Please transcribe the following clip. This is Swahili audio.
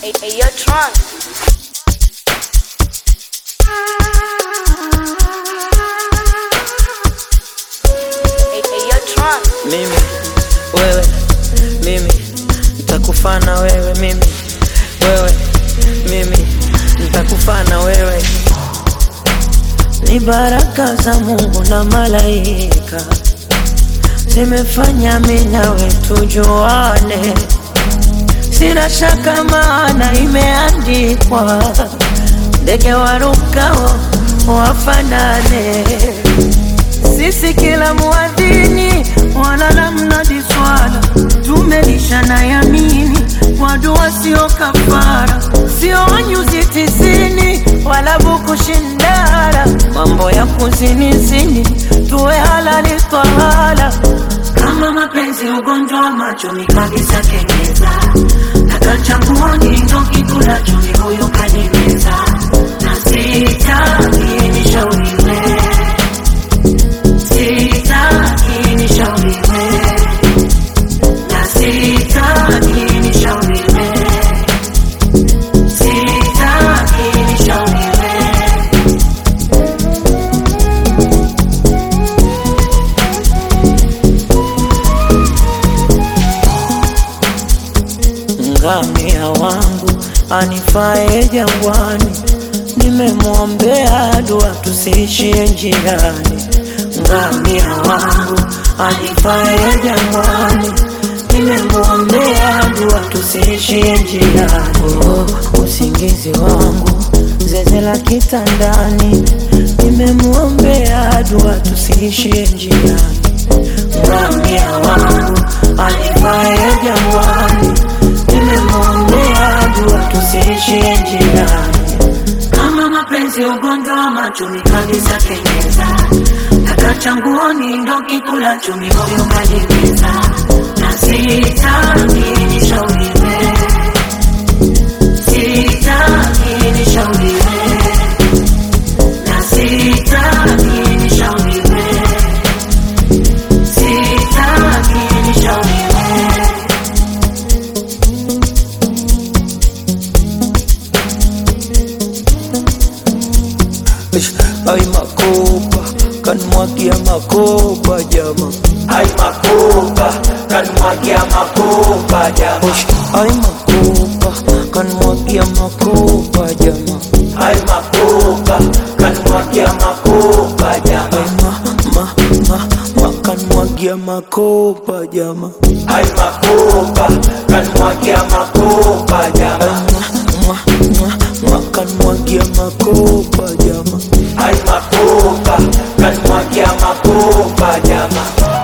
Hey, hey, yo, Tron. Hey, hey, yo, Tron. mimi wewe mimi nitakufana wewe mimi wewe mimi nitakufana wewe ni baraka za Mungu na malaika zimefanya mimi nawe tujuane, sina shaka maana imeandikwa, ndege warukao wafanane sisi kila muadhini wala la mnadi swala tumelishana yamini kwa dua sio kafara sio nyuzi tisini wala buku shindara mambo ya kuzinizini tuwe halali twahala kama mapenzi ugonjwa wa macho ni kabisa kengeza takachanguoni ndo kikula chumi huyu kanimeza na sitaki nishauriwe sitaki nishauriwe na sitaki nishauriwe sitaki nishauriwe ngamia wangu anifae jangwani, nimemwombea dua tusiishie njiani. Ngamia wangu anifae jangwani, nimemwombea dua tusiishie njiani. Oh, usingizi wangu zeze la kitandani, nimemwombea dua tusiishie njiani. Ngamia wangu anifae jangwani, nimemwombea dua tusiishie njiani. kama mapenzi ugonjwa wa macho ni kabisa kenyeza takachanguoni ndo kikula chumi huyu kanimeza na sitaki nishauriwe sitaki nishauriwe na sitaki nishauriwe sitaki nishauriwe Ish, Ay makopa kanmwagia makopa jama Ay makopa, kanmwagia makopa jama. Ish, Ay makopa kanmwagia makopa jama Ay makopa, kanmwagia makopa jama. Ay ma ma ma ma kanmwagia makopa jama Ay makopa, kanmwagia makopa jama. Ay ma ma ma ma kanmwagia makopa jama Ay makopa, kanmwagia makopa jama.